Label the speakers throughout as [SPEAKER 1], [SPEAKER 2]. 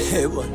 [SPEAKER 1] Eh, bwana.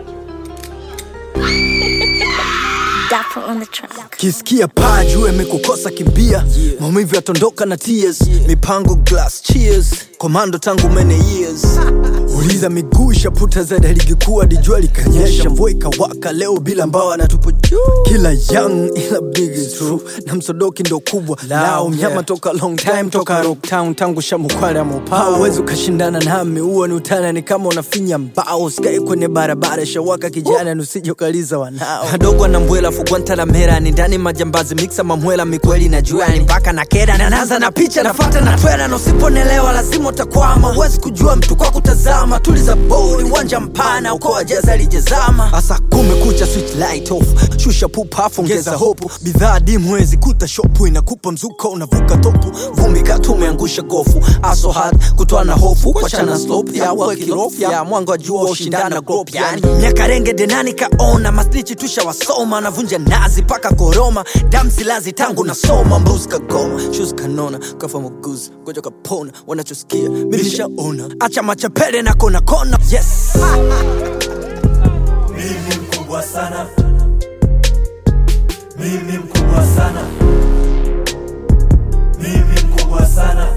[SPEAKER 2] Dapper on the track.
[SPEAKER 1] kisikia paa juu imekukosa kimbia maumivu yatondoka na tears mipango glass cheers komando tangu many years uliza miguu ishaputa zaidi ligi kuu hadi jua likanyesha mvua ikawaka leo bila mbao anatupo juu kila young ila big is true na msodoki ndo kubwa lao mnyama toka long time toka rocktown tangu shamukwale amopao uwezi ukashindana nami huo ni utana ni kama unafinya mbao skai kwenye barabara shawaka kijana nusije ukaliza wanao adogo na mbwela fugwantalamera ni ndani majambazi miksa mamwela mikweli na juani mpaka na kera nanaza na picha nafata na twera na usiponelewa lazima utakwama huwezi kujua mtu kwa kutazama tuliza bodi uwanja mpana uko ajeza lijezama hasa kumekucha switch light off shusha pupa ongeza hopu bidhaa dimu wezi kuta shopu inakupa mzuka unavuka topu vumbi katumeangusha gofu aso hard kutoa na hofu kuachana slope ya wakirofu ya mwanga wa jua ushindana grop yani miaka renge denani kaona maslichi tushawasoma navunja nazi paka koroma damsilazi tangu nasoma mbuzi kagoma shus kanona kafa muguzi goja kapona wanachosikia milishaona acha machapele na kona kona yes
[SPEAKER 3] mimi mkubwa sana mimi mkubwa sana mimi mkubwa sana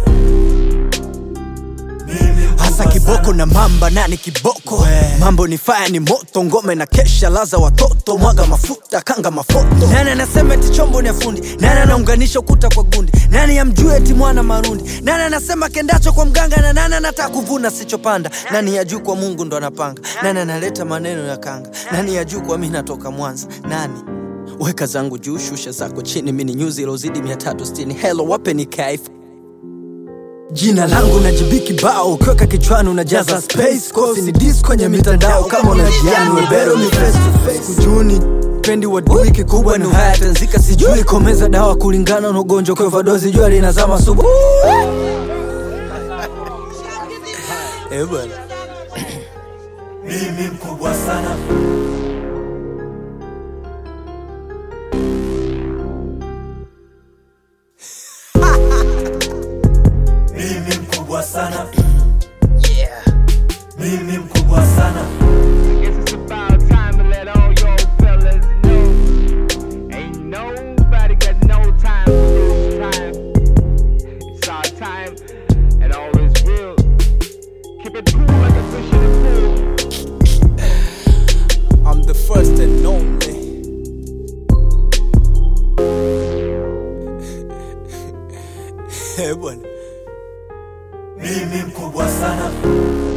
[SPEAKER 3] mimi mkubwa
[SPEAKER 1] hasa kiboko
[SPEAKER 3] sana.
[SPEAKER 1] na mamba nani kiboko mambo ni faya ni moto ngome na kesha laza watoto mwaga mafuta kanga mafoto nani anasema eti chombo ni afundi nani anaunganisha ukuta kwa gundi nani amjue eti mwana marundi nani anasema kendacho kwa mganga na nani anataka kuvuna sichopanda nani ya juu kwa mungu ndo anapanga nani analeta maneno ya kanga nani ya juu kwa mi natoka mwanza nani weka zangu juu shusha zako chini mini nyuzi ilozidi 360 helo wape ni kaifu jina langu na jibiki bao ukiweka kichwani unajaza space kosi ni dis kwenye mitandao kama unajiani webero ni face to face kujuni pendi wadui kikubwa ni haya tanzika sijui komeza dawa kulingana na ugonjwa kwa vadozi jua linazama subu Eh, bwana.
[SPEAKER 3] mimi mkubwa sana mimi mkubwa sana mimi mkubwa sana
[SPEAKER 4] Guess it's about time to let all y'all fellas know. Ain't nobody got no time for this time. It's our time, and all is real. Keep it cool like a fish in the pool.
[SPEAKER 1] I'm the first and only Eh, bwana
[SPEAKER 3] mimi mkubwa sana